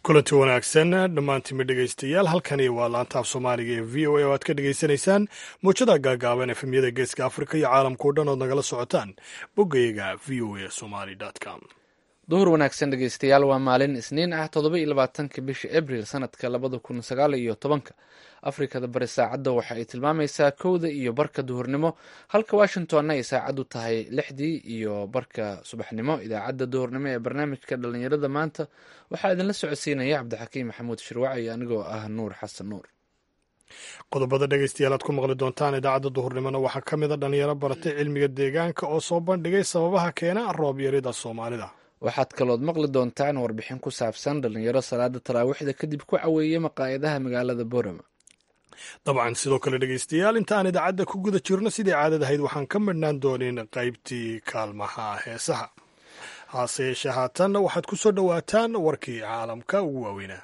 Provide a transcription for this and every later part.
kulanti wanaagsan dhammaantiinma dhegaystayaal halkani waa laantaaf soomaaliga ee v o a oo aad ka dhegaysanaysaan muujada gaagaaban efemyada geeska afrika iyo caalamkao dhan ood nagala socotaan boggayaga v o a somali com duhur wanaagsan dhegeystayaal waa maalin isniin ah toddoba iyo labaatanka bisha abril sanadka labada kun sagaal iyo tobanka afrikada bari saacadda waxa ay tilmaamaysaa kowda iyo barka duhurnimo halka washingtonna ay saacaddu tahay lixdii iyo barka subaxnimo idaacadda duhurnimo ee barnaamijka dhallinyarada maanta waxaa idinla socodsiinaya cabdixakiim maxamuud shirwac iyo anigoo ah nuur xasan nuur qodobada dhegaystayaal aad ku maqli doontaan idaacadda duhurnimona waxaa ka mid a dhalinyaro baratay cilmiga deegaanka oo soo bandhigay sababaha keena roob yarida soomaalida waxaad kalood maqli doontaan warbixin ku saabsan dhalinyaro salaada taraawiixda kadib ku caweeyey maqaayadaha magaalada borama dabcan sidoo kale dhegaystayaal inta aan idaacadda ku guda jirno sidii caadadahayd waxaan ka midhnaan doonin qaybtii kaalmaha heesaha hase yeeshee haatanna waxaad ku soo dhowaataan warkii caalamka ugu waaweynaa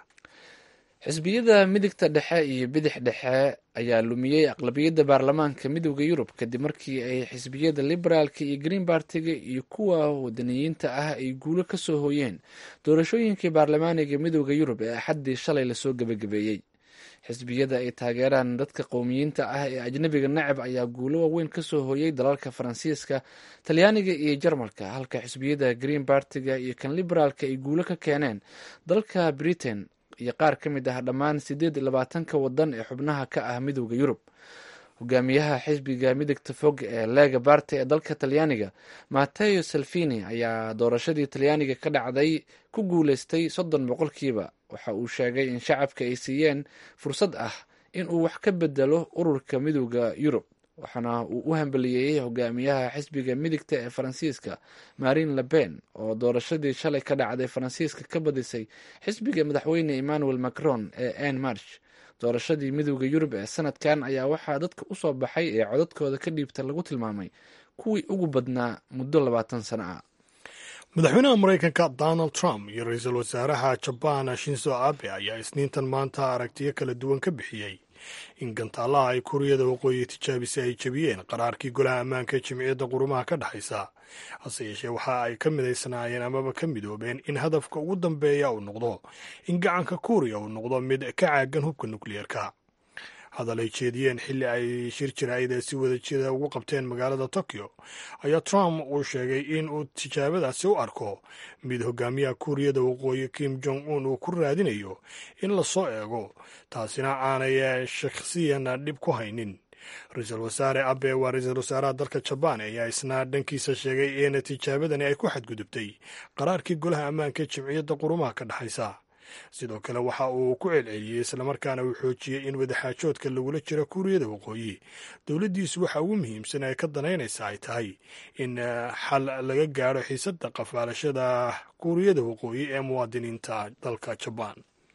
xisbiyada midigta dhexe iyo bidix dhexe ayaa lumiyey aqlabiyadda baarlamaanka midooda yurub kadib markii ay xisbiyada liberaalka iyo green bartiga iyo kuwa wadaniyiinta ah ay guulo ka soo hooyeen doorashooyinkii baarlamaaniga midooda yurub ee axaddii shalay lasoo gebagabeeyey xisbiyada ay taageeraan dadka qowmiyiinta ah ee ajnabiga nacab ayaa guulo waaweyn ka soo hooyey dalalka faransiiska talyaaniga iyo jarmalka halka xisbiyada green bartiga iyo kan liberaalka ay guulo ka keeneen dalka britain iyo qaar ka mid ah dhammaan sideed iyo labaatanka wadan ee xubnaha ka ah midooda yurub hogaamiyaha xisbiga midigta fog ee lega barte ee dalka talyaaniga mateo salvini ayaa doorashadii talyaaniga ka dhacday ku guuleystay soddon boqolkiiba waxa uu sheegay in shacabka ay siiyeen fursad ah in uu wax ka bedelo ururka midooda yurub waxaana uu u hambaliyeeyey hogaamiyaha xisbiga midigta ee faransiiska marin lepen oo doorashadii shalay ka dhacday faransiiska ka badisay xisbiga madaxweyne emmanuel macron ee ann march doorashadii midooda yurub ee sanadkan ayaa waxaa dadka usoo baxay ee codadkooda ka dhiibta lagu tilmaamay kuwii ugu badnaa muddo labaatan sano ah madaxweynaha maraykanka donald trump iyo ra-iisul wasaaraha jabaan shinzo abe ayaa isniintan maanta aragtiyo kala duwan ka bixiyey in gantaalaha ay kuuriyada waqooyi tijaabisay ay jebiyeen qaraarkii golaha ammaanka ee jimciyadda qurumaha ka dhexaysa hase yeeshee waxa ay ka midaysnaayeen amaba ka midoobeen in hadafka ugu dambeeya uu noqdo in gacanka kuuriya uu noqdo mid ka caagan hubka nukliyeerka hadal ay jeediyeen xilli ay shir jaraa'ida si wada jida ugu qabteen magaalada tokyo ayaa trump uu sheegay in uu tijaabadaasi u arko mid hogaamiyaha kuuriyada waqooyi kim jong un uu ku raadinayo in lasoo eego taasina aanay shakhsiyan dhib ku haynin ra-iisul wasaare abe waa ra-iisul wasaaraha dalka jabaan ayaa isna dhankiisa sheegay in tijaabadani ay ku xadgudubtay qaraarkii golaha ammaanka ee jimciyadda qurumaha ka dhexaysa sidoo kale waxa uu ku celceliyey islamarkaana uu xoojiyey in wadaxaajoodka lagula jiro kuuriyada waqooyi dowladdiisu waxa ugu muhiimsan ay ka danaynaysa ay tahay in xal laga gaadho xiisadda qafaalashada kuuriyada waqooyi ee muwaadiniinta dalka jabaan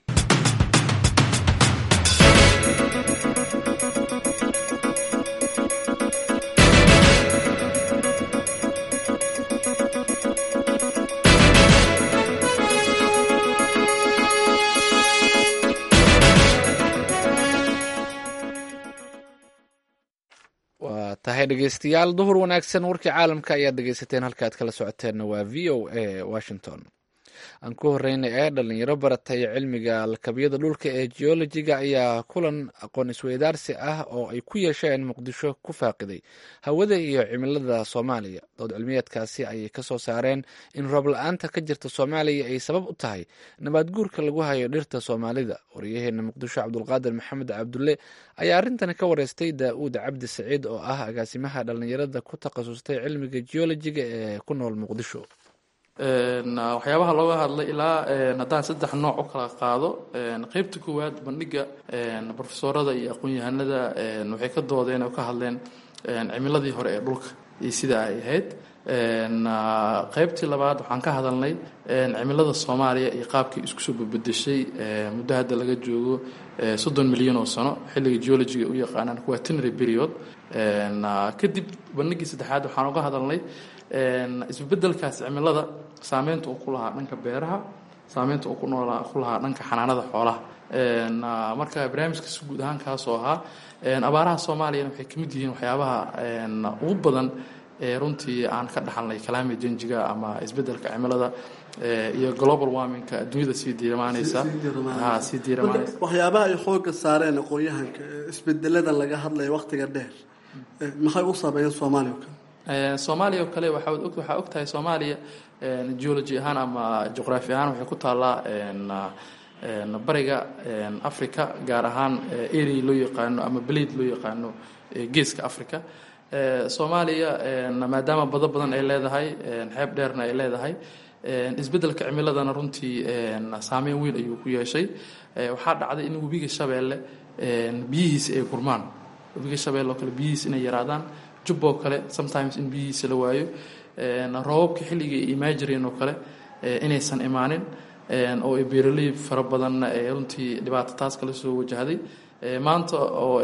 waa tahay dhegeystayaal duhur wanaagsan warkii caalamka ayaad dhegeysateen halkaaad kala socoteenna waa v o a washington aan ku horeyna ee dhalinyaro baratay cilmiga lakabyada dhulka ee geologiga ayaa kulan aqoon isweydaarsi ah oo ay ku yeesheen muqdisho ku faaqiday hawada iyo cimilada soomaaliya dood cilmiyeedkaasi ayay kasoo saareen in roob la-aanta ka jirta soomaaliya ay sabab u tahay nabaad guurka lagu hayo dhirta soomaalida waryaheena muqdisho cabdulqaadir maxamed cabdulle ayaa arrintani ka wareystay daa-uud cabdi saciid oo ah agaasimaha dhalinyarada ku takhasustay cilmiga geologiga ee ku nool muqdisho waxyaabaha looga hadlay ilaa haddaan saddex nooc u kala qaado qeybta koowaad bandhiga brofesorada iyo aqoon-yahanada waxay ka doodeen oo ka hadleen cimiladii hore ee dhulka iyo sida ay ahayd qeybtii labaad waxaan ka hadalnay cimilada soomaaliya iyo qaabkii isku soo babedeshay muddo hadda laga joogo soddon milyan oo sano xilliga geologiga u yaqaanaan quaternary period kadib bandhigii saddexaad waxaan uga hadalnay isbebedelkaas cimilada saameynta uu ku lahaa dhanka beeraha saameynta uu ku noolaa ku lahaa dhanka xanaanada xoolaha marka barnaamijka si guud ahaan kaasoo ahaa abaaraha soomaaliyana waxay ka mid yihiin waxyaabaha ugu badan runtii aan ka dhaxalnay climate changiga ama isbeddelka cimilada iyo global warmingka adduunyada sii diiramaanaysa sii diiramaanaysa waxyaabaha ay xooga saareen aqoon-yahanka isbedelada laga hadlaya waqtiga dheer maxay u sameeyeen soomaaliya o kale soomaaliya oo kale waxaa og tahay soomaaliya geology ahaan ama juqraafi ahaan waxay ku taallaa bariga africa gaar ahaan area loo yaqaano ama blade loo yaqaano geeska africa soomaaliya maadaama bado badan ay leedahay xeeb dheerna ay leedahay isbeddelka cimiladana runtii saameyn weyn ayuu ku yeeshay waxaa dhacday in webiga shabeelle biyihiisa ay gurmaan webiga shabeelle oo kale biyihiisa inay yaraadaan jubboo kale sometimes in biyihiisa la waayo roobabka xilligii ay imaan jireen oo kale inaysan imaanin oo ay beeraley fara badanna ee runtii dhibaato taas kala soo wajahday maanta oo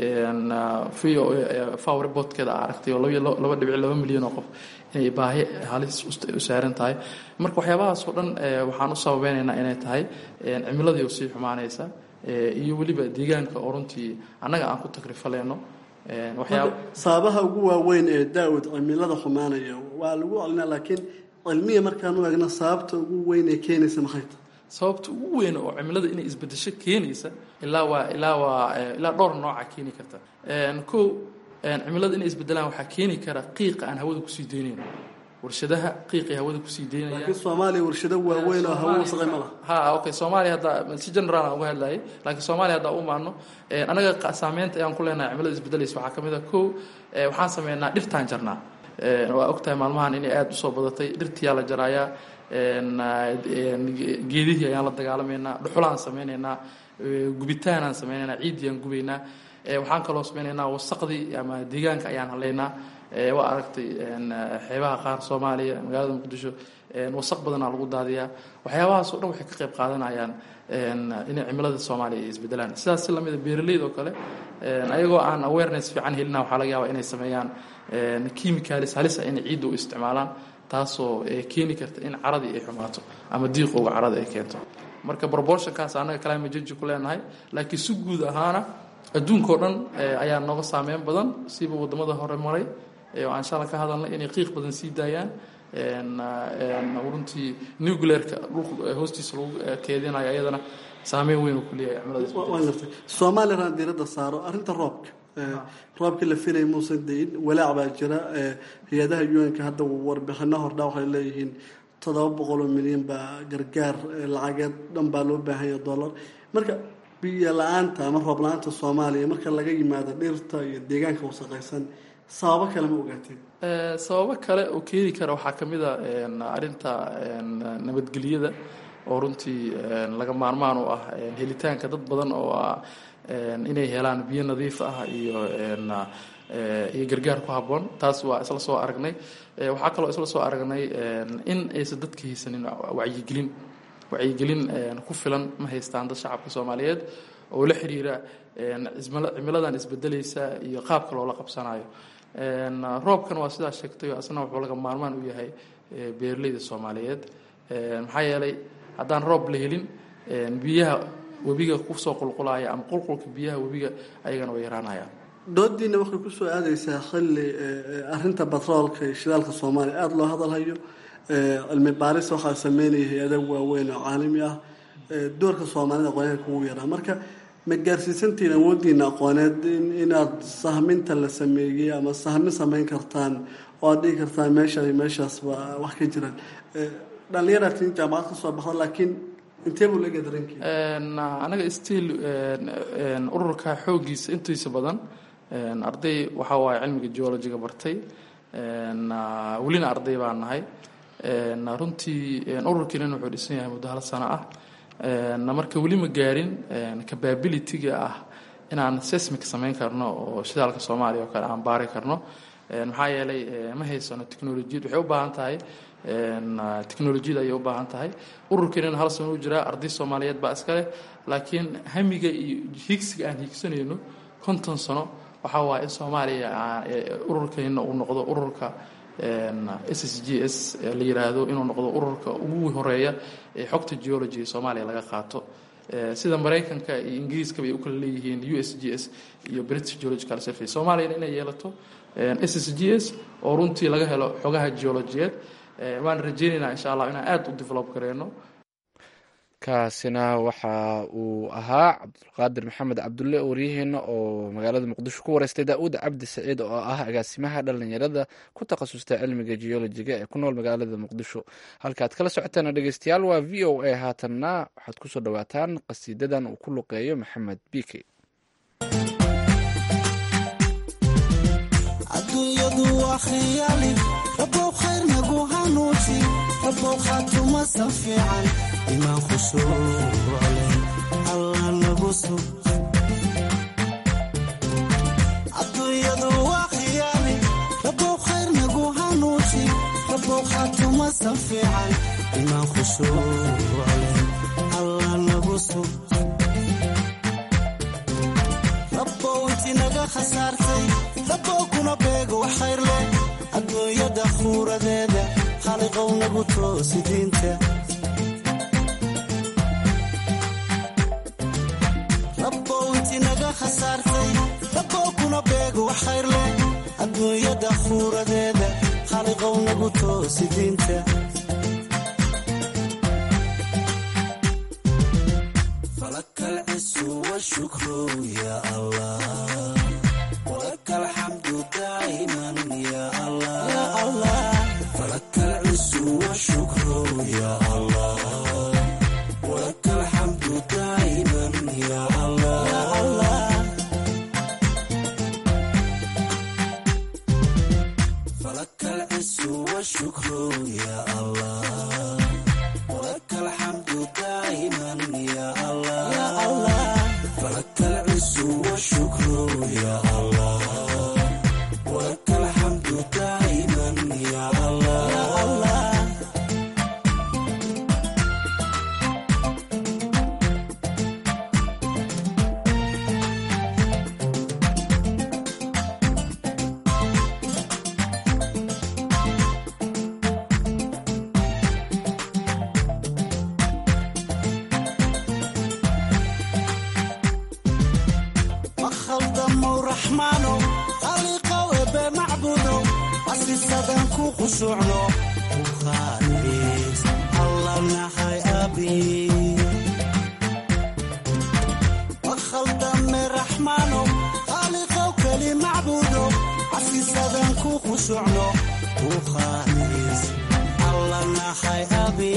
faw reportkeeda a aragtay oo laba dhibic laba milyan oo qof inay baahi halis u saaran tahay marka waxyaabahaas oo dhan waxaan u sababeynaynaa inay tahay cimiladii oo sii xumaanaysa iyo weliba deegaanka oo runtii annaga aan ku takrifaleyno sababaha ugu waaweyn ee daawad cimilada xumaanaya waa lagu celinaa laakiin cilmiya markaan u eegna sababta ugu weyn ee keenaysa maxay tahay sababta ugu weyn oo cimilada inay isbedesho keenaysa ilaa waa ilaa waa ilaa dhowr nooca keeni karta ko cimilada inay isbedelaan waxaa keeni kara qiiqa aan hawada kusii daynayno warshadaha qiiqay hawada kusii daynaya laakiin soomaaliya warshado waaweyn oo hawo wasaqay ma laha ha okay soomaaliya hadda si general aan uga hadlayay laakiin soomaaliya hadda u maano anaga saameynta ayaan ku leenahay cimilada isbedelaysa waxaa ka mid a ko waxaan sameynaa dhirtaan jarnaa waa ogtahay maalmahan inay aada usoo badatay dhirtiyaa la jaraayaa geedihii ayaan la dagaalamaynaa dhuxulaan samaynaynaa gubitaanaan samaynaynaa ciiddii aan gubaynaa waxaan kaloo samaynaynaa wasaqdii ama deegaanka ayaan halaynaa waa aragtay xeebaha qaar soomaaliya magaalada muqdisho wasaq badanaa lagu daadiyaa waxyaabahaas o dhan waxay ka qayb qaadanayaan inay cimilada soomaaliya ay isbedelaan sidaas si lamida beeraleyda oo kale ayagoo aan awareness fiican helina waxaa laga yaabaa inay sameeyaan chemicalis halisa inay ciidda u isticmaalaan taasoo keeni karta in caradii ay xumaato ama diiqowga carada ay keento marka proportionkaas annaga climate change ku leenahay laakiin si guud ahaana adduunkao dhan ayaa nooga saameyn badan siba waddamada hore maray oo aan shala ka hadalnay inay qiiq badan sii daayaan runtii nuclearka dhulka hoostiisa lagu keedinayo ayadana saameyn weyn uu ku leeyahay waan gartay soomaaliya raan diiradda saaro arrinta roobka roobkii la filay muusan dayin walaac baa jira hay-adaha un-ka hadda warbixino hordhaa waxay leeyihiin toddoba boqoloo milyan baa gargaar lacageed dhan baa loo baahanya dollar marka biyo la-aanta ama roob la-aanta soomaaliya marka laga yimaado dhirta iyo deegaanka wasaqaysan sababo kale ma ogaateen sababo kale oo keeni kara waxaa ka mid a arrinta nabadgelyada oo runtii laga maarmaan u ah helitaanka dad badan oo ah inay helaan biyo nadiif ah iyo iyo gargaar ku habboon taas waa isla soo aragnay waxaa kaloo isla soo aragnay in aysan dadka haysanin wacyigelin wacyigelin ku filan ma haystaan dad shacabka soomaaliyeed oo la xiriira cimiladan isbedelaysa iyo qaabka loola qabsanayo roobkan waa sidaa sheegtay asna wuxuu laga maarmaan u yahay beeraleyda soomaaliyeed maxaa yeelay haddaan roob la helin biyaha webiga kusoo qulqulaya ama qulqulka biyaha webiga ayagana way yaraanayaan doodiina waxay kusoo aadaysaa xilli arinta batroolka iyo shidaalka soomaaliya aada loo hadalhayo cilmi baaris waxaa sameynaya hay-ada waaweyn oo caalami ah doorka soomaalida aqoonyaanka ugu yaraa marka ma gaarsiisantiin awoodiina aqooneed inaad sahminta la sameeyey ama sahmin sameyn kartaan oo aad dhigi kartaan meesha meeshaas wax ka jiraan dhallinyaratin jaamacad ka soo baxda laakiin intee buu laga daranki anaga stiil ururka xooggiisa intiisa badan arday waxaa waaye cilmiga geologiga bartay welina arday baan nahay runtii ururkiinan wuxuu dhisan yahay muddo hal sano ah marka weli ma gaarin capabilityga ah inaan seismic samayn karno oo shidaalka soomaaliya oo kale aan baari karno maxaa yeelay ma haysano technolojiyad waxay u baahan tahay technolojiyada ayay u baahan tahay ururkeenana hal sano u jiraa arday soomaaliyeed baa iska leh laakiin hamiga iyo higsiga aan higsanayno konton sano waxaa waaya in soomaaliya ururkeena uu noqdo ururka s s g s la yiraahdo inuu noqdo ururka ugu horeeya ee xogta geology soomaaliya laga qaato sida maraykanka iyo ingiriiskaba ay u kala leeyihiin u s g s iyo british geological survey soomaaliyana inay yeelato s s g s oo runtii laga helo xogaha geolojiyeed waan rajeynaynaa insha allah inaan aada u develop gareyno kaasina waxa uu ahaa cabdulqaadir maxamed cabdulle waryaheena oo magaalada muqdisho ku wareystay daa-uud cabdi saciid oo ah agaasimaha dhalinyarada ku takhasusta cilmiga geolojiga ee ku nool magaalada muqdisho halkaad kala socotaan dhegeystayaal waa v o a haatanna waxaad kusoo dhawaataan qasiidadan uu ku luqeeyo maxamed bike aduunyadu waa khiyaali rabow khayr nagu hanuuji rabow khaatumasan fiican imaan khushuucleh allah nagu sug adduunyadu waa khiyaali rabow khayr nagu hanuuji rabow khaatumasan fiican imaan khushuucleh allah nagu sug rabow inti naga khasaartay rabow kuna beego wax khayr leh adduunyada khuuradeeda khaliqow nagu toosi diinta rabow inti naga khasaartay rabow kuna beego wax khayr leh adduunyada khuuradeeda khaliqow nagu toosi diinta falaka alcisu washukru ya allah ولك الحمد دائما يا الله فلك العز والشكر يا الله ولك الحمد دائما يا الله فلك العز والشكر يا الله ولك الحمد دائما يا الله فلك العز والشكر يا الله ولك الحمد دائما يا الله makhaldamo raxmaano khaliiqow ebe macbudo asisadan ku khushuucno ukhaaliis alla nahay abi makhaldame raxmaano khaliiqow keli macbudo asisadan ku khushuucno ukhaaliis alla nahay abi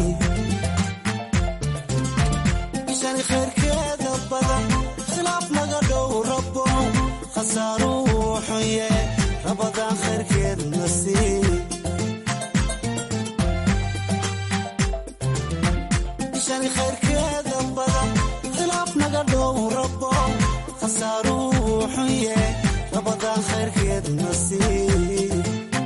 bishani khayrkeeda badan khilaaf naga dhow rabo khasaaruu xunye rabadaan khayrkeed nasiib bishani khayrkeeda badan khilaaf naga dhow rabo khasaaruu xunye rabadaan khayrkeed nasiib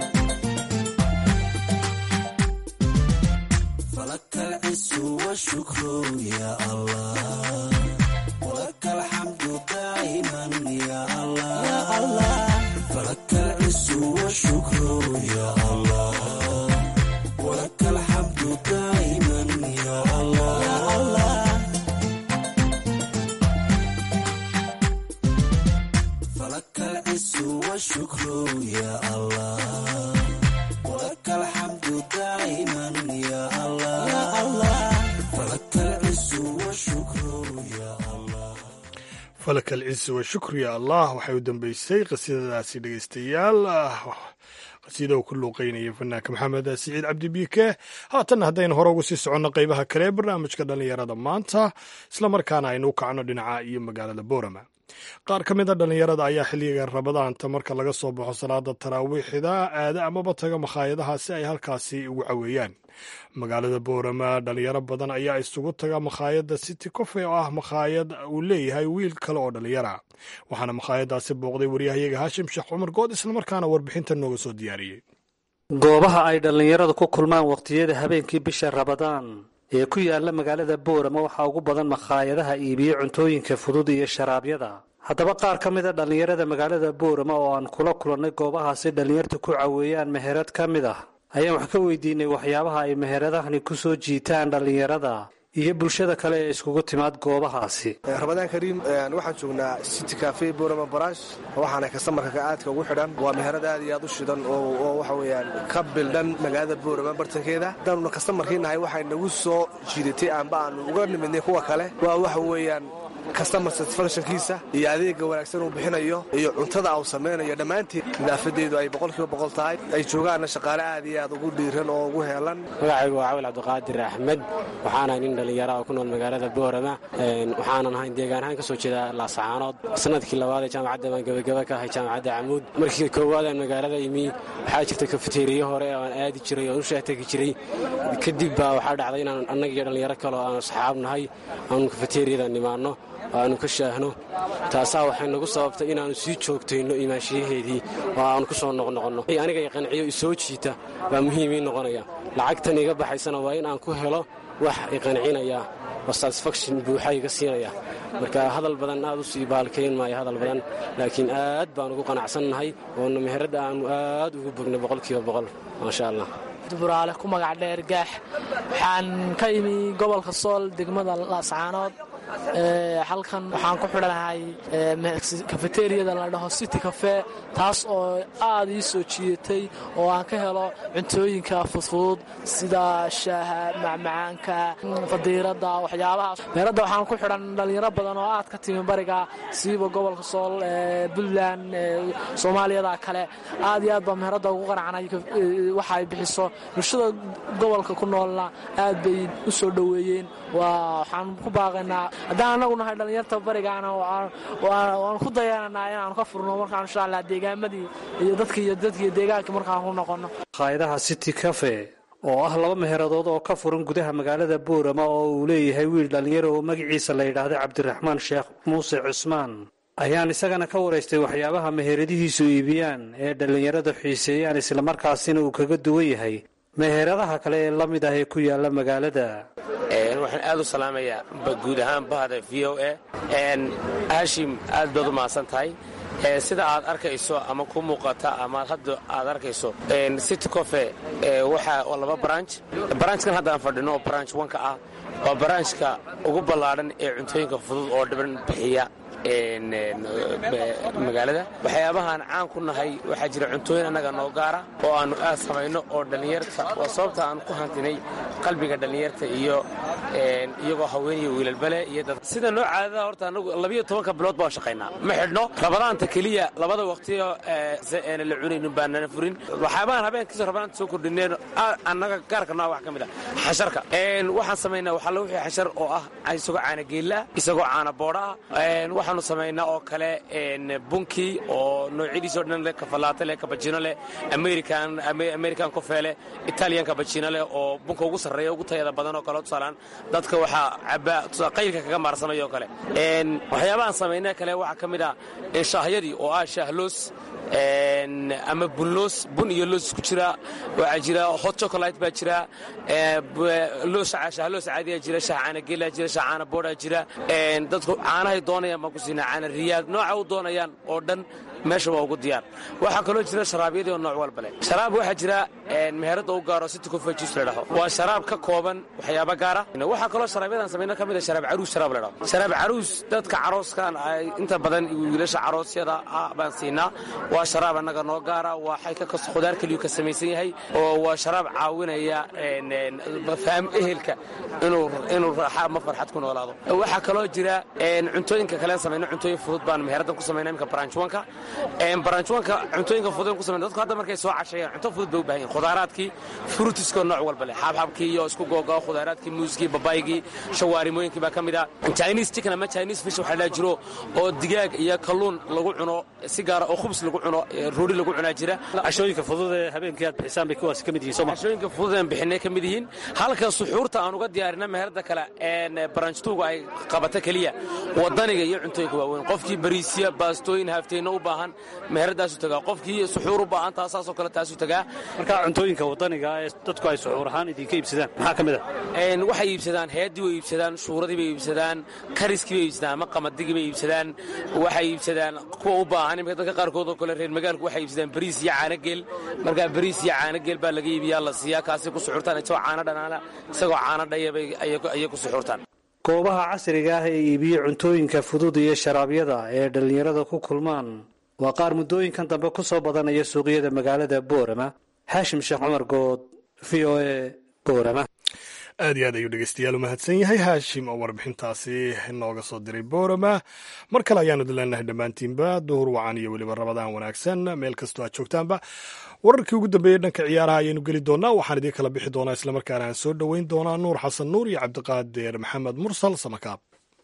فلك العز والشكر يا الله ولك الحمد دائما يا الله يا الله فلك العز والشكر يا الله ولك الحمد دائما يا الله يا الله فلك العز والشكر يا الله ولك الحمد دائما يا الله يا الله فلك العز والشكر يا الله falak alciz washukru ya allah waxay u dambeysay qasiidadaasi dhegeystayaal qasiida uu ku luuqeynaya fanaanka maxamed siciid cabdi biike haatanna haddaynu hore ugu sii soconno qeybaha kale ee barnaamijka dhallinyarada maanta islamarkaana aynu u kacno dhinaca iyo magaalada boorama qaar ka mid a dhallinyarada ayaa xilliga rabadaanta marka laga soo baxo salaada taraawiixda aada amaba taga makhaayadaha si ay halkaasi ugu caweeyaan magaalada boorama dhalinyaro badan ayaa isugu taga makhaayadda city cofe oo ah makhaayad uu leeyahay wiil kale oo dhallinyara waxaana makhaayadaasi booqday waryahayaga haashim sheekh cumar good islamarkaana warbixinta nooga soo diyaariyey goobaha ay dhallinyaradu ku kulmaan wakhtiyada habeenkii bisha rabadaan ee ku yaala magaalada boorama waxaa ugu badan makhaayadaha iibiyo cuntooyinka fudud iyo sharaabyada haddaba qaar ka mid a dhallinyarada magaalada boorama oo aan kula kulannay goobahaasi dhallinyarta ku caweeyaan meherad ka mid ah ayaan wax ka weydiinay waxyaabaha ay meheradahani ku soo jiitaan dhallinyarada iyo bulshada kale ee iskugu timaad goobahaasi ramadaan kariim waxaan joognaa city cafe borama barash waxaana kastamarka aadka ugu xidhan waa meherad aad iyo aad u shidan oo waxa weyaan ka bildhan magaalada boorama bartankeeda haddaanuna kastamarkii nahay waxay nagu soo jiidatay amba aanu uga nimidnay kuwa kale waa waxa weeyaan kastamar satisfactionkiisa iyo adeega wanaagsan uu bixinayo iyo cuntada uu samaynayo dhammaanteed nadaafadeedu ay boqolkiiba boqol tahay ay joogaanna shaqaale aad iyo aad ugu dhiiran oo ugu heelan magacaygu waa cawil cabdiqaadir axmed waxaanahay nin dhallinyara oo ku nool magaalada boorama waxaanan ahayn deegaan ahaan ka soo jeeda laasacaanood sanadkii labaad ee jaamacadda baan gebagaba ka ahay jaamacadda camuud markii koowaad aan magaalada imi waxaa jirta kafeteriya hore oo aan aadi jiray oon u shaategi jiray kadib baa waxaa dhacday inaan annaga iyo dhallinyaro kale oo aan asxaab nahay aanu kafeteriyada nimaanno aanu ka shaahno taasaa waxay nagu sababtay inaannu sii joogtayno imaanshiyaheedii oo aanu ku soo noqnoqonno aniga qanciyo isoo jiita baa muhiim ii noqonaya lacagtan iga baxaysana waa in aan ku helo wax iqancinaya oo satisfaction buuxa iga siinaya marka hadal badan aad u sii baalkayn maayo hadal badan laakiin aad baan ugu qanacsannahay oona meheradda aannu aad ugu bogno boqolkiiba boqol maasha allah buraale ku magac dheer gaax waxaan ka imi gobolka sool degmada laascaanood halkan waxaan ku xidhanahay kafeteriyada la dhaho city cafe taas oo aad ii soo jiidatay oo aan ka helo cuntooyinka fudfudud sida shaaha macmacaanka fadiirada waxyaabahaas meeradda waxaan ku xidhan dhallinyaro badan oo aad ka timi bariga siiba gobolka sool puntland soomaaliyada kale aad iyo aad baa meeradda ugu qanacnay waxa ay bixiso bulshada gobolka ku noolna aad bay u soo dhoweeyeen waxaan ku baaqaynaa haddaan anagu nahay dhallinyarta barigaana waan ku dayananaa inaanu ka furno markaan insha allah deegaamadii iyo dadki iyo dadkiiyo deegaanka markaan ku noqonno maqaayadaha city cafe oo ah laba meheradood oo ka furan gudaha magaalada boorama oo uu leeyahay wiil dhallinyaro oo magaciisa la yidhaahday cabdiraxmaan sheekh muuse cusmaan ayaan isagana ka waraystay waxyaabaha meheradihiisu iibiyaan ee dhallinyaradu xiiseeyaan islamarkaasina uu kaga duwan yahay meheradaha kale ee la mid ah ee ku yaala magaalada waxaan aad u salaamayaa guud ahaan bahda v o a hashim aad baad u mahadsan tahay sida aad arkayso ama ku muuqata ama hadda aad arkayso city cofe waxa laba branch branchkan hadda aan fadhino oo branch wanka ah waa branchka ugu ballaadhan ee cuntooyinka fudud oo dhiban bixiya magaalada waxyaabahaan caan ku nahay waxaa jira cuntooyin annaga noo gaara oo aannu aad samayno oo dhallinyarta waa sababta aan ku hantinay qalbiga dhallinyarta iyo iyagoo haweeniya wiilalbale iyo dad sida noo caadada horta anagu labiyo tobanka bilood baan shaqaynaa ma xidhno rabadaanta keliya labada waqtiyo eena la cunaynin baanana furin waxyaabahan habeenkiisa rabadaanta soo kordhineen annaga gaarka nooa wax ka mid ah xasharka waxaan samaynaa waxalla wixii xashar oo ah isagoo caana geella isagoo caana boodha ah waxaanu samaynaa oo kale bunkii oo noocyadiisoo dhan leh kafalaata leh kabajino leh american american cofe leh italian kabajino leh oo bunka ugu sarreeya ugu tayada badan oo kale tusaalaan dadka waxaa cabaa qaylka kaga maarsanayoo kale waxyaabahaan samaynaa kale waxaa ka mid ah shaahyadii oo ah shaahloos ama bunloos bun iyo loos isku jira waxaa jira hot chocolate baa jira shaahloos caadiyaa jira shaah caana geelaa jira shaah caana boodhaa jira dadku caanahay doonayaan baan ku siinaa caana riyaad nooca u doonayaan oo dhan meesha waa ugu diyaar waxaa kaloo jira sharaabyadii oo nooc walba leh sharaab waxaa jira meherada u gaaro city cofe juice la dhaho waa sharaab ka kooban waxyaaba gaara waxaa kaloo sharaabyadaan samayna ka mid a sharaab caruus sharaab la dhaho sharaab caruus dadka carooskan ay inta badan wiilasha caroosyada ah baan siinaa waa sharaab annaga noo gaara waxay ka khudaar keliyu ka samaysan yahay oo waa sharaab caawinaya fahm ehelka inuu raaxa ama farxad ku noolaado waxaa kaloo jira cuntooyinka kalean samayno cuntooyin fudud baan meheradan ku samayna imka baranjwanka baranjwanka cuntooyinka fudud ku samayna dadku hadda markay soo cashayaan cunto fudud bay u baahan yihin khudaaraadkii frutiskoo nooc walba leh xaabxabkii iyo isku googao khudaaraadkii muuskii babaygii shawaarimooyinkii baa ka mid ah chinese chicken ama chinese fish waxaa dhaa jiro oo digaag iyo kalluun lagu cuno si gaara oo khubs lagu cuno roori lagu cunaa jira cashooyinka fudud ee habeenkii aad bixisaan bay kuwaas ka mid yihiin sooma cashooyinka fudud aan bixinay ka mid yihiin halka suxuurta aan uga diyaarina meherada kale baranjtuuga ay qabato keliya wadaniga iyo cuntooyinka waaweyn qofkii bariisya baastooyin haafteenna u baahan meheradaasuu tagaa qofkii suxuur u baahan taasaasoo kale taasuu tagaa marka cuntooyinka wadaniga ee dadku ay suxuur ahaan idinka iibsadaan maxaa ka mid ah waxay iibsadaan heeddii way iibsadaan shuuradii bay iibsadaan kariskii bay iibsadaan ama qamadigii bay iibsadaan waxay iibsadaan kuwa u baahan imika dadka qaarkood oo kale reer magaalku waxay iibsadaan bariis iyo caanogeel markaa bariis iyo caanogeel baa laga iibiyaa la siiyaa kaasay ku suxuurtaan isagoo caano dhanaana isagoo caano dhayabay ayay ku suxuurtaan goobaha casriga ah ee iibiye cuntooyinka fudud iyo sharaabyada ee dhallinyarada ku kulmaan waa qaar muddooyinkan dambe ku soo badanaya suuqyada magaalada boorama xaashim sheekh cumar good v o e boorama aad iyo aad ayuu dhegeystayaal u mahadsan yahay haashim oo warbixintaasi nooga soo diray boorama mar kale ayaanu dileenahay dhammaantiinba duhur wacan iyo weliba rabadaan wanaagsan meel kastoo aad joogtaanba wararkii ugu dambeeyey dhanka ciyaaraha ayaynu geli doonaa waxaan idiin kala bixi doonaa islamarkaana aan soo dhoweyn doonaa nuur xasan nuur iyo cabdiqaadir maxamed mursal samakaab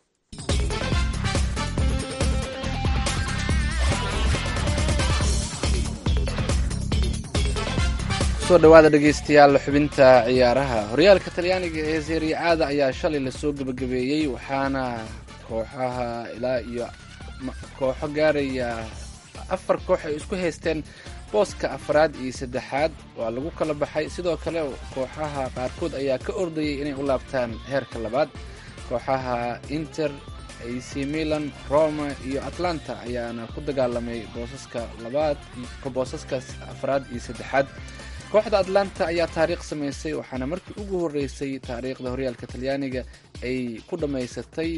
soo dhawaada dhegeystayaal xubinta ciyaaraha horyaalka talyaaniga ee serie aada ayaa shalay lasoo gebagabeeyey waxaana kooxaha ilaa iyo kooxo gaaraya afar koox ay isku haysteen booska afraad iyo saddexaad waa lagu kala baxay sidoo kale kooxaha qaarkood ayaa ka ordayay inay u laabtaan heerka labaad kooxaha inter ac milan roma iyo atlanta ayaana ku dagaalamay boosaska labaad boosaskaas afraad iyo saddexaad kooxda atlanta ayaa taariikh samaysay waxaana markii ugu horeysay taariikhda horyaalka talyaaniga ay ku dhammaysatay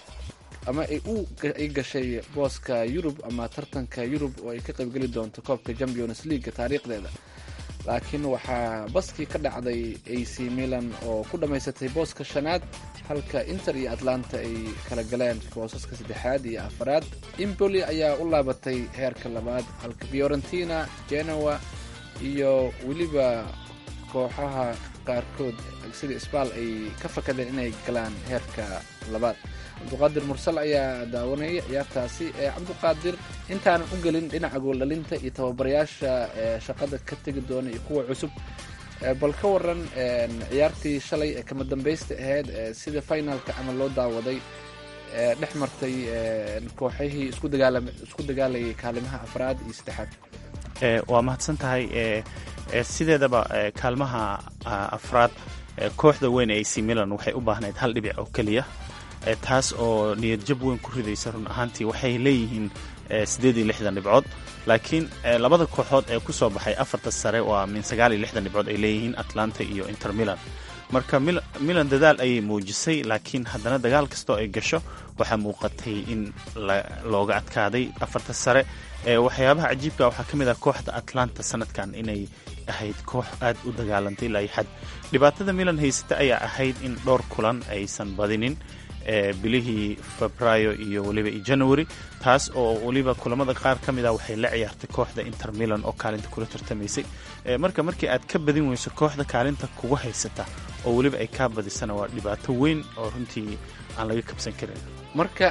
ama ay gashay booska yurub ama tartanka yurub oo ay ka qaybgeli doonto koobka champions league taariikhdeeda laakiin waxaa baskii ka dhacday ac milan oo ku dhammaysatay booska shanaad halka inter iyo atlanta ay kala galeen boosaska saddexaad iyo afaraad impoli ayaa u laabatay heerka labaad halka fiorentina genoa iyo weliba kooxaha qaarkood sida sbal ay ka fakadeen inay galaan heerka labaad cabduqaadir mursal ayaa daawanaya ciyaartaasi ee cabduqaadir intaanan u gelin dhinaca gooldhalinta iyo tababarayaasha shaqada ka tegi doona iyo kuwa cusub bal ka waran ciyaartii shalay ee kama dambaysta ahayd sida finalka camal loo daawaday dhex martay kooxihii isku dagaalayay kaalimaha afraad iyo saddexaad waa mahadsan tahay sideedaba kaalmaha afraad kooxda weyn ee ac milan waxay u baahnayd hal dhibic oo keliya taas oo niyadjab weyn ku ridaysa run ahaantii waxay leeyihiin siddeed iyo lixdan dhibcood laakiin labada kooxood ee ku soo baxay afarta sare waa min sagaal iyo lixdan dhibcood ay leeyihiin atlanta iyo inter milan marka milan dadaal ayay muujisay laakiin haddana dagaal kastoo ay gasho waxaa muuqatay in looga adkaaday afarta sare waxyaabaha cajiibka waxaa ka mid ah kooxda atlanta sanadkan inay ahayd koox aad u dagaalantay ilaa xad dhibaatada milan haysata ayaa ahayd in dhowr kulan aysan badinin bilihii febraayo iyo weliba iyo january taas oo weliba kulamada qaar ka mid ah waxay la ciyaartay kooxda inter milan oo kaalinta kula tartamaysay marka markii aad ka badin weyso kooxda kaalinta kuga haysata oo weliba ay kaa badisana waa dhibaato weyn oo runtii aan laga kabsan karin marka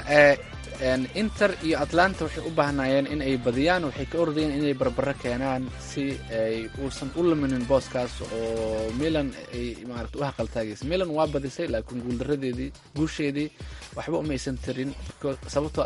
inter iyo atlanta waxay u baahnaayeen in ay badiyaan waxay ka ordayeen inay barbaro keenaan si ay uusan u luminin booskaas oo milan ay maarata u haqaltaagaysa milan waa badisay laakiin guuldaradeedii guusheedii waxba umaysan tarin sababtoo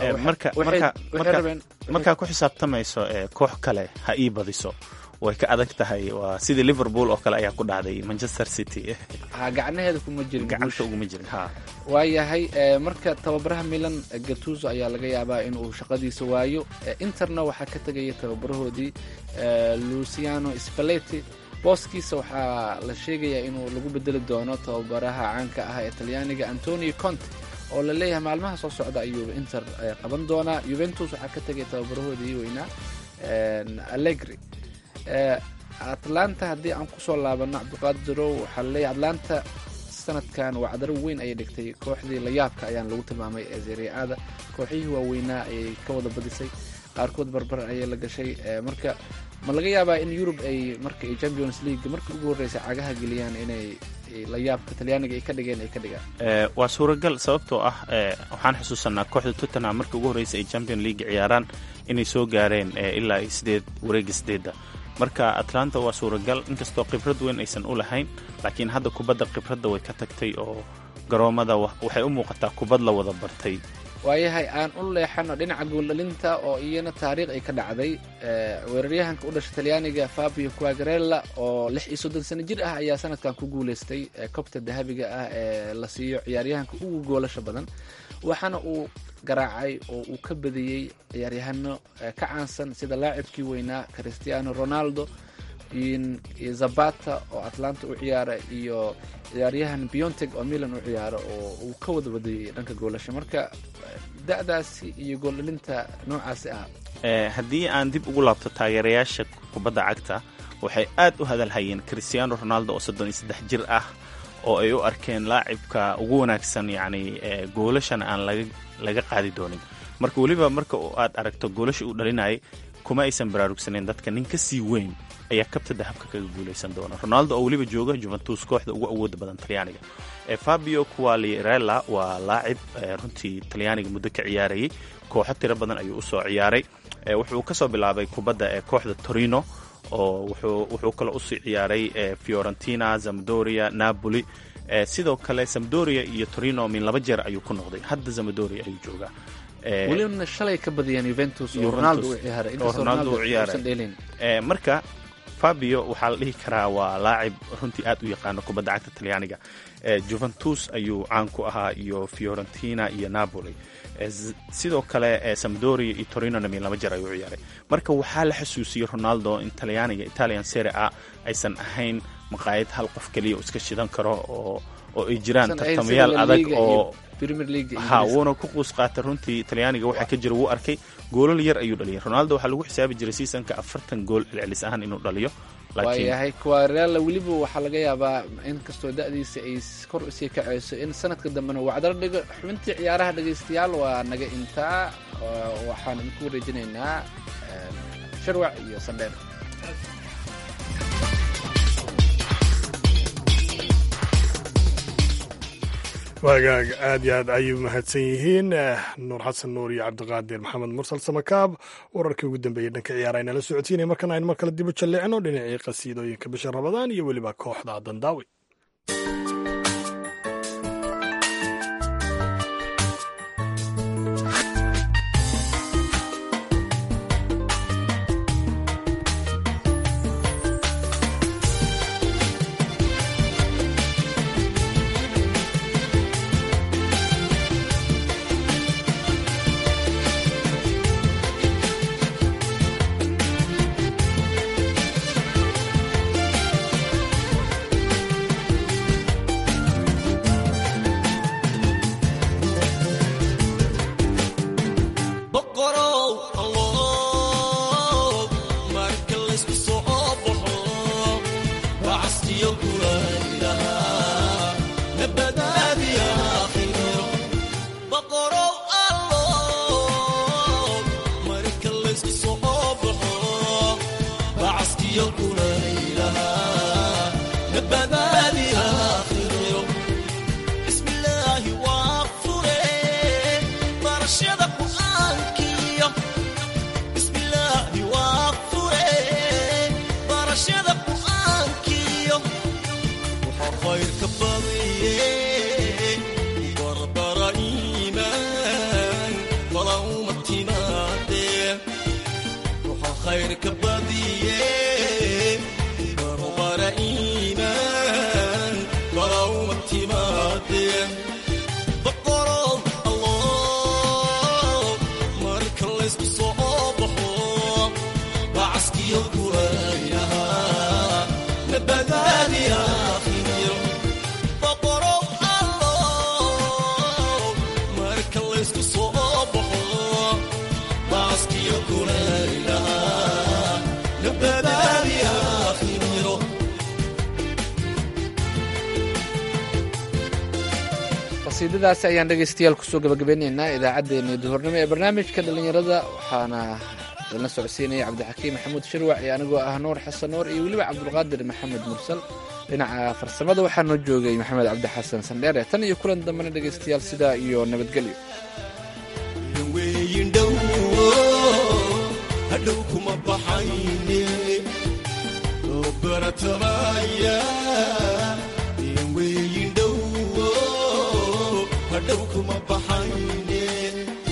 markaa ku xisaabtamayso koox kale ha ii badiso way ka adag tahay waa sidii liverpool oo kale ayaa ku dhacday manchester city ha gacnaheeda kuma jirin gacanta uguma jirin ha waayahay marka tababaraha milan gatuso ayaa laga yaabaa inuu shaqadiisa waayo interna waxaa ka tegaya tababarahoodii luciano spaleti booskiisa waxaa la sheegayaa inuu lagu bedeli doono tababaraha caanka ah ee talyaaniga antonio conte oo la leeyahay maalmaha soo socda ayuu inter qaban doonaa juventus waxaa ka tegaya tababarahoodii weynaa allegri atlanta haddii aan kusoo laabano cabdiqaadirow waxaa laleeyahay atlanta sanadkan waa cadaro weyn ayay dhigtay kooxdii layaabka ayaan lagu tilmaamay ee seriaada kooxihii waaweynaa ayay ka wada badisay qaarkood barbar ayay la gashay marka ma laga yaabaa in yurub ay marka ay champions league markii ugu horreysay cagaha geliyaan inay layaabka talyaaniga ay ka dhigeen ay ka dhigaan waa suuragal sababtoo ah waxaan xusuusanaa kooxda tottenham markii ugu horreysay ay champion league ciyaaraan inay soo gaareen ilaa sideed wareega sideedda marka atlanta waa suuragal inkastoo khibrad weyn aysan u lahayn laakiin hadda kubadda khibradda way ka tagtay oo garoomada waxay u muuqataa kubad la wada bartay waayahay aan u leexano dhinaca gooldhalinta oo iyana taariikh ay ka dhacday weeraryahanka u dhashay talyaaniga fabio quagarella oo lix iyo soddon sano jir ah ayaa sanadkan ku guuleystay kobta dahabiga ah ee la siiyo ciyaaryahanka ugu goolasha badan waxaana uu garaacay oo uu ka badiyey ciyaaryahano ka caansan sida laacibkii weynaa cristiano ronaldo zabata oo atlanta u ciyaara iyo ciyaaryahan bionteg oo milan u ciyaara oo uu ka wada badiyey dhanka goolasha marka da-daasi iyo gooldhalinta noocaasi ah haddii aan dib ugu laabto taageerayaasha kubadda cagta waxay aad u hadalhayeen cristiano ronaldo oo soddon iyo saddex jir ah oo ay u arkeen laacibka ugu wanaagsan yacni goolashana aan laga laga qaadi doonin marka weliba marka aad aragto goolasha uu dhalinayay kuma aysan baraarugsaneyn dadka nin ka sii weyn ayaa kabta dahabka kaga guulaysan doona ronaldo oo weliba jooga juventus kooxda ugu awooda badan talyaaniga fabio quagliarella waa laacib runtii talyaaniga muddo ka ciyaarayay kooxo tiro badan ayuu usoo ciyaaray wuxuu kasoo bilaabay kubadda ee kooxda torino oo wuxuu kaloo usii ciyaaray fiorentina zamdoria napoli sidoo kale zamdoria iyo torino min laba jeer ayuu ku noqday hadda zamdoria ayuu joogaa welibana shalay ka badiyeen yuventus oo ronaldo u ciyaaray inkastoo ronaldo uusan dheelin marka fabio waxaa la dhihi karaa waa laacib runtii aad u yaqaano kubadda cagta talyaaniga juventus ayuu caan ku ahaa iyo fiorentina iyo napoli sidoo kale samdoria iyo torinona min laba jeer ayuu u ciyaaray marka waxaa la xasuusiyey ronaldo in talyaaniga italian sere a aysan ahayn maqaayad hal qof keliya iska shidan karo oo oo ay jiraan tartamayaal adag oo ha wuuna ku quus qaatay runtii talyaaniga waxaa ka jira wuu arkay goolal yar ayuu dhaliyay ronaldo waxaa lagu xisaabi jiray seasonka afartan gool celcelis ahaan inuu dhaliyo waayahay kuwarella weliba waxaa laga yaabaa in kastoo da-diisa ay kor usii kacayso in sanadka dambena wacdar dhigo xubintii ciyaaraha dhegaystayaal waa naga intaa waxaan idinku wareejinaynaa sharwac iyo sandheer waagaag aad iyo aad ayay mahadsan yihiin nuur xasan nuur iyo cabdiqaadir maxamed mursal samakaab wararkii ugu dambeeyey dhanka ciyaara aynala socotiinay markan aynu mar kale dib u jalleecno dhinacii qasiidooyinka bisha rabadaan iyo weliba kooxda dandaawi qasiidadaasi ayaan dhegaystayaal kusoo gabagabeynaynaa idaacaddeenii duhurnimo ee barnaamijka dhallinyarada waxaana la socodsiinaya cabdixakiim maxamuud shirwac iyo anigoo ah nuur xasan nuur iyo weliba cabdulqaadir maxamed mursal dhinaca farsamada waxaa noo joogay maxamed cabdi xasan sandheere tan iyo kulan dambena dhegaystayaal sidaa iyo nabadgelyo hadhow kuma baxayne oo baratamaya weyin dhowo hadhow kuma baxayne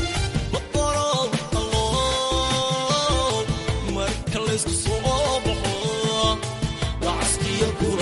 iyo